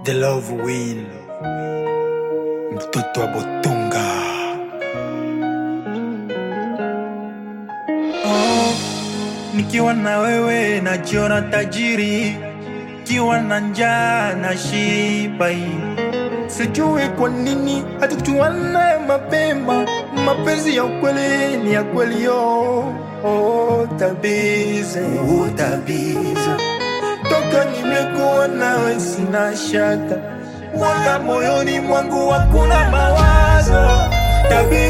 The Love Wheel, mtoto wa Botonga. Oh, nikiwa na wewe najiona tajiri, kiwa na njaa na shiba. Sijui kwa nini hatukujuana mapema. Mapenzi ya ukweli ni ya kweli, yo oh, tabize oh, tabize toka nimekuwa nawe sina shaka, wala moyoni mwangu hakuna mawazo. Tabii,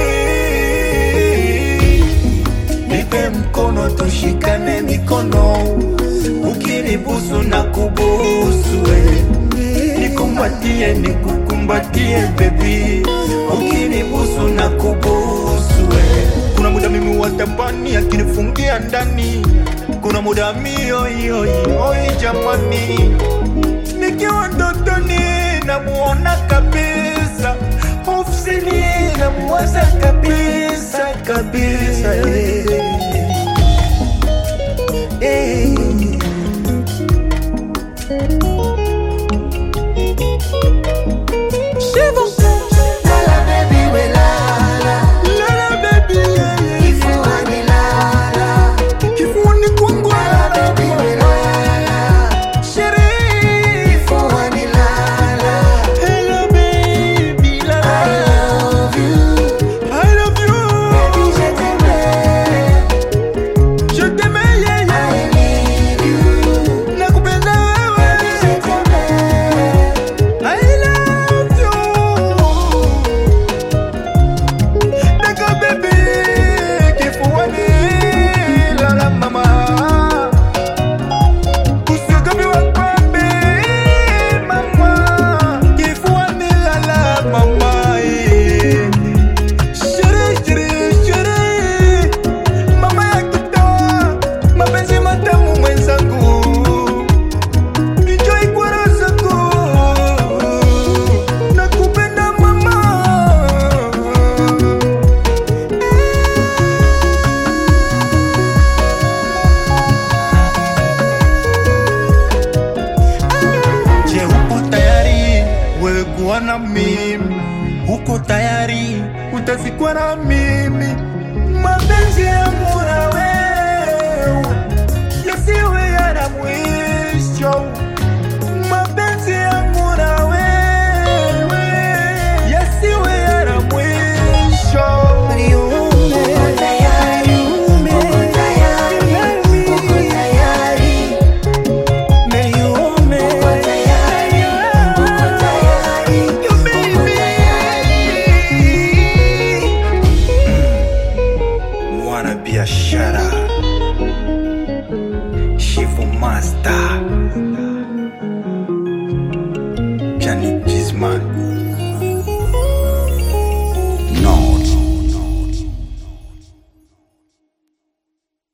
nipe mkono tushikane mikono, ukinibusu na kubusu we. Nikumbatie nikukumbatie baby, ukinibusu na kubusu we. Kuna muda mimi watabani akinifungia ndani, kuna muda mio hiyo oi jamani, nikiwa ndotoni namuona kabisa, ofisini namuwaza kabisa kabisa eh. Eh. Lala baby we lala, Lala baby, yeah, yeah. kifuani lala. Kifuani kwangu Lala baby we lala, sherehe. kifuani lala. Hello baby, la la I la. love you, I love you. baby je t'aime. Je t'aime, yeah, yeah. I need you, Nakupenda wewe. baby je t'aime. I love you. Nigga baby, kifuani, la la mama. Usiogope wakwambe, mama. Kifuani, la la mama, eh. Sherehe, sherehe, sherehe. Mama ya kutoa mapenzi matamu mwenzangu Enjoy kwa raha zako. Nakupenda mama. Je, uko tayari wewe kuwa na mimi? Uko tayari utazikwa na mimi? Mapenzi yangu na wewe yasiwe yana mwisho. Mapenzi yangu na wewe yasiwe yana mwisho. Uko tayari, uko tayari, uko tayari. Niume. Uko tayari, uko tayari, You uko baby. Mwana biashara Shifu Master Johnny Gizman